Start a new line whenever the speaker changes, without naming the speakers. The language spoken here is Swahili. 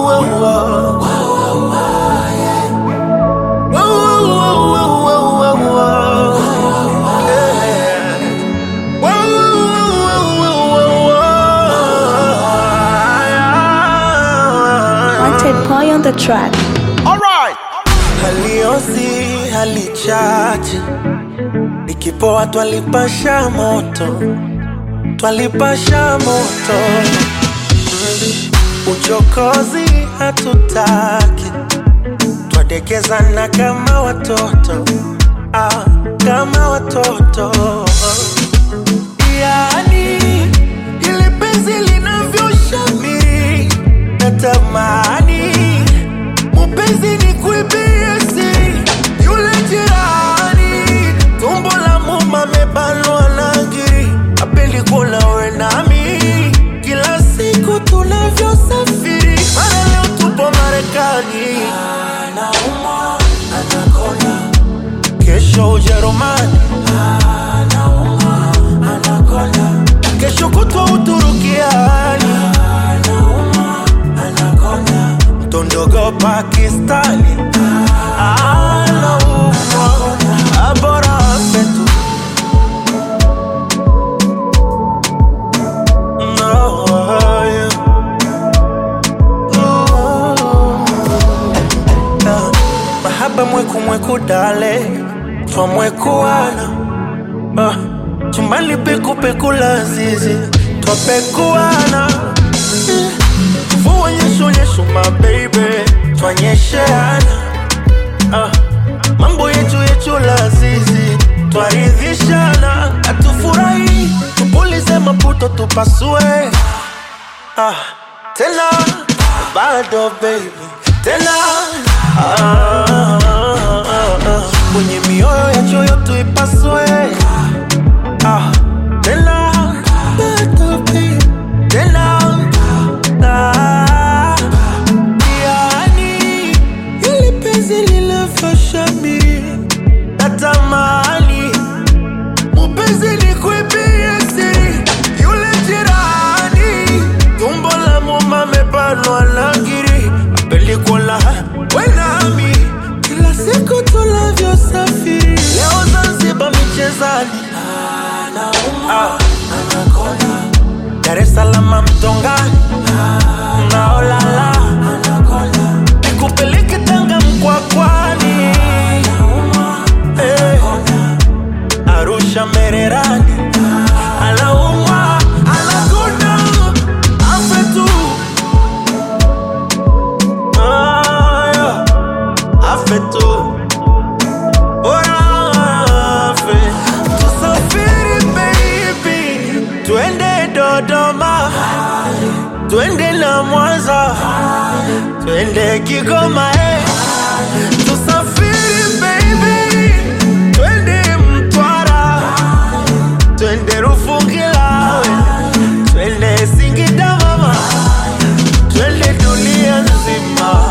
Wanted boy on the track.
haliosi halichache ikipoa twalipasha moto twalipasha moto uchokozi hatutaki twadekezana kama watoto ah, kama watoto yani ili penzi linavyoshamiri natamani mupenzi ni kuibie siri yule jirani tumbo la muma mebanwa na ngiri apendi kula we nami kila siku tunavyosafiri mara leo tupo marekani anaumwa anakonda kesho ujerumani anaumwa anakonda kesho kutwa uturukiani anaumwa anakonda tondogo pakistani anaumwa abora fetu No, yeah. Ah, mahaba mweku mweku dale twamwekuana ah, chumbani pekupeku la zizi twapekuana Eh, mvua nyesho nyesho mabeibe twanyesheana ah, mambo yetu yetu la zizi twaridhishana atufurahi tupulize maputo tupasue ah, tena bado baby tena ah, ah, ah, ah. kwenye mioyo ya choyo tuipasue ah, tena bado baby tena ah, yani ili penzi lilafashamiri natamani mupenzi ni kuibie siri yule jirani tumbo la muma mebanwa na ngiri apelikola wenami kila siku tunavyosafiri leo zanzibar michezani ah. Dar es Salaam mtongani naolala nikupeleke Tanga mkwakwani eh. Arusha Mererani anaumwa anakonda afe tu Ah, yeah. afe tu bora afe tusafiri baby twende Dodoma twende na Mwanza twende Kigoma eh. tusafiri baby twende Mtwara twende Rufungila twende Singida mama twende dunia nzima